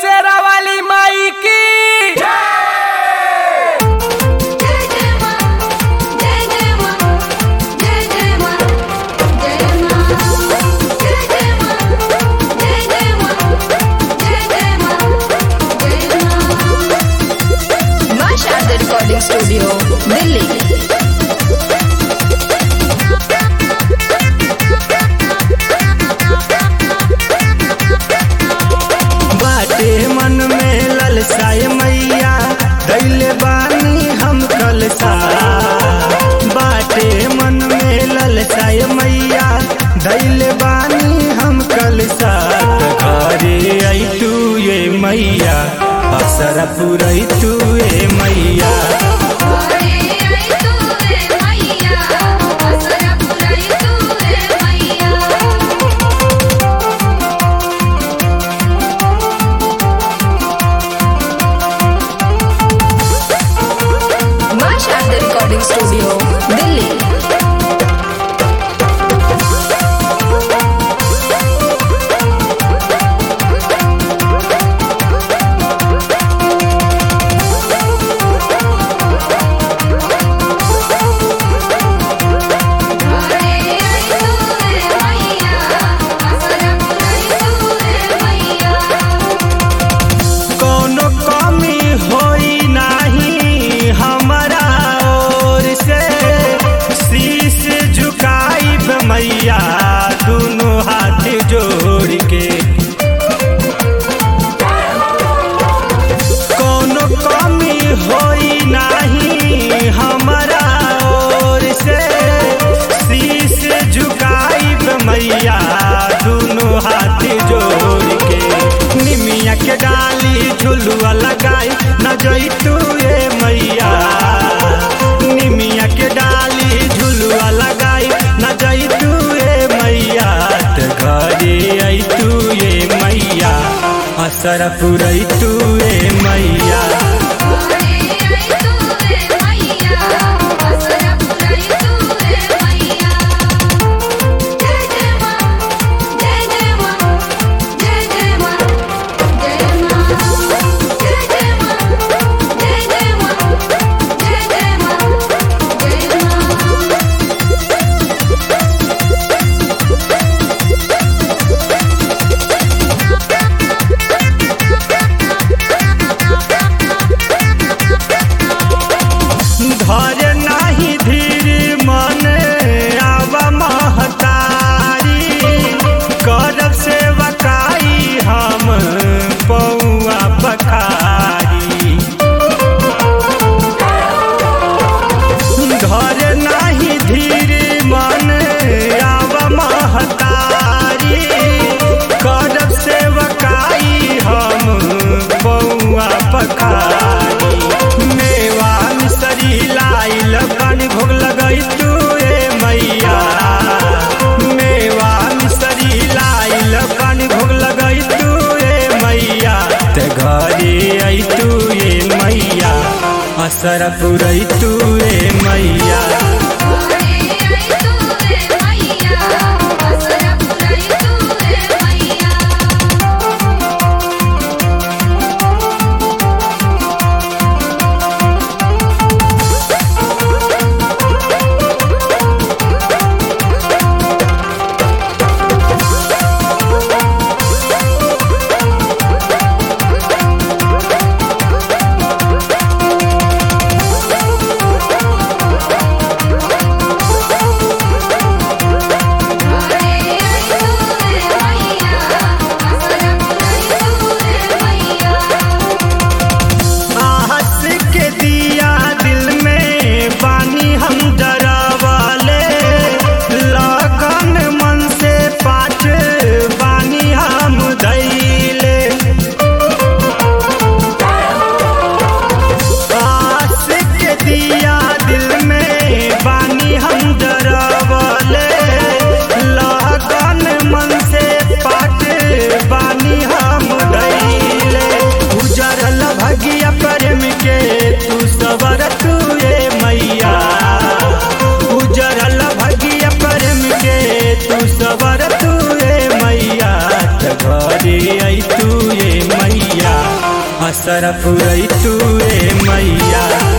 शेरा वाली माई की जय जय मां जय जय मां जय जय मां जय मां जय जय मां जय जय मां जय जय मां जय मां मां शारदा रिकॉर्डिंग स्टूडियो दिल्ली बाटे मन में ललसाए मैया दैले बानी हम कलसा बाटे मन में ललसाए मैया दैले बानी हम कलसा घरे आई तू ये मैया असर पुरई तू ये मैया अरे आई तू रे मैया असरा पुराई तू रे मैया मां शारदा रिकॉर्डिंग स्टूडियो दिल्ली अरे आई तू रे मैया असरा पुराई तू रे मैया कोनो कमी होई नाही हमारा ओर से शीश झुकाई मैया दोनों हाथ जोड़ के कोनो कमी होई नाही हमारा ओर से शीश झुकाई मैया दोनों हाथ जोड़ के निमिया के डाली झुलुआ लगाई न जई तू ए मैया निमिया के डाली झुलुआ लगाई न जई तू ए मैया त घरे आई तू ए मैया असर पुरई तू ए मैया अरे आई तू रे मैया असरा पुराई तू रे मैया जय जय मां जय जय मां जय जय मां जय मां जय जय मां जय जय मां जय जय मां जय मां धर नाही धीर मन आव महतारी करब सेवकाई हम पौआ पखारी घर नाही धीर मन आव महतारी करब सेवकाई हम पौआ पखारी मेवा मिसरी लाइल बन भोग लगई तू ए मैया मेवा मिसरी लाइल बन भोग लगई तू ए मैया ते घरे आई तू ए मैया असर पुरई तू ए मैया अरे आई तू रे मैया असरा पुराई तू रे मैया अरे आई तू रे मैया असरा पुराई तू रे मैया आहस के दिया दिल में बानी हम डरावाले लगन मन से पाठ बानी हम धैले आस के दिया दिल में बानी हम डरावाले लगन मन से पाठ बानी हम धैले उजरल भगिया प्रेम के तू सबर तू ए मैया उजरल भगिया प्रेम के तू सबर तू ए मैया त घरे आई तू ए मैया असर पुरई तू ए मैया